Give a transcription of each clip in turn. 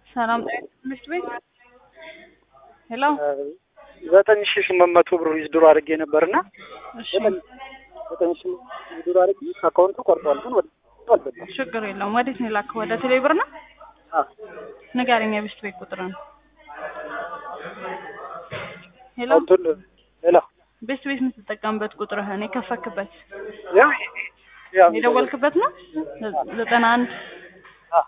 ሰላም ጤና ትምህርት ቤት ሄሎ ዘጠኝ ሺህ ስምንት መቶ ብር ዊዝድሮ አድርጌ ነበርና እሺ ዘጠኝ ሺህ ዊዝድሮ አድርጌ አካውንቱ ቆርጧል፣ ግን ወደ አልገባም። ችግር የለውም ወዴት ነው የላከው ወደ ቴሌ ብር ነው አዎ ንገረኝ የቤስት ቤት ቁጥርን ሄሎ አካውንቱን ሌላ ቤስት ቤት የምትጠቀምበት ቁጥርህን የከፈክበት ያው ያው የደወልክበት ነው ዘጠና አንድ አዎ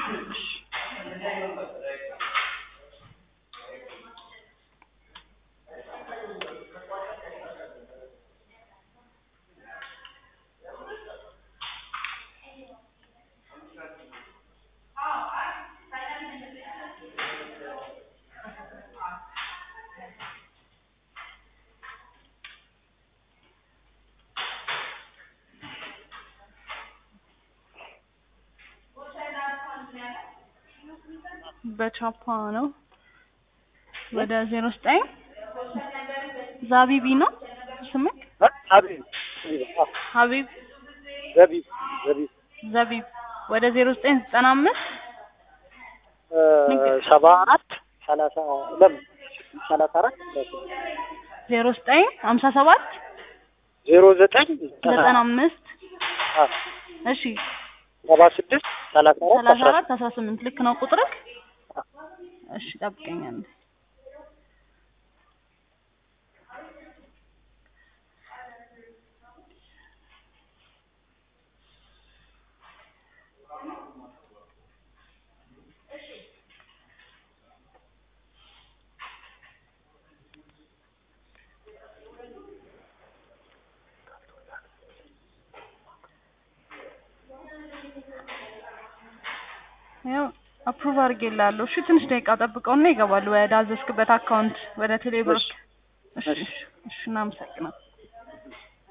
በቻፓ ነው ወደ ዜሮ ዘጠኝ ዛቢቢ ነው ስምክ ሀቢብ ሀቢብ ዘቢብ ዘቢብ ዘቢብ ወደ ዜሮ ዘጠኝ ዘጠና አምስት ሰባ አራት ሰላሳ ለምን ሰላሳ አራት ዜሮ ዘጠኝ ሀምሳ ሰባት ዜሮ ዘጠኝ ዘጠና አምስት እሺ ሰባ ስድስት ሰላሳ አራት ሰላሳ አስራ አራት አስራ ስምንት ልክ ነው ቁጥርክ እሺ ጠብቀኛል ያው አፕሩቭ አድርጌልሃለሁ። እሺ ትንሽ ደቂቃ ጠብቀውና ይገባሉ ወደ አዘዝክበት አካውንት ወደ ቴሌብር። እሺ። እሺ እሺ፣ እናመሰግናለን።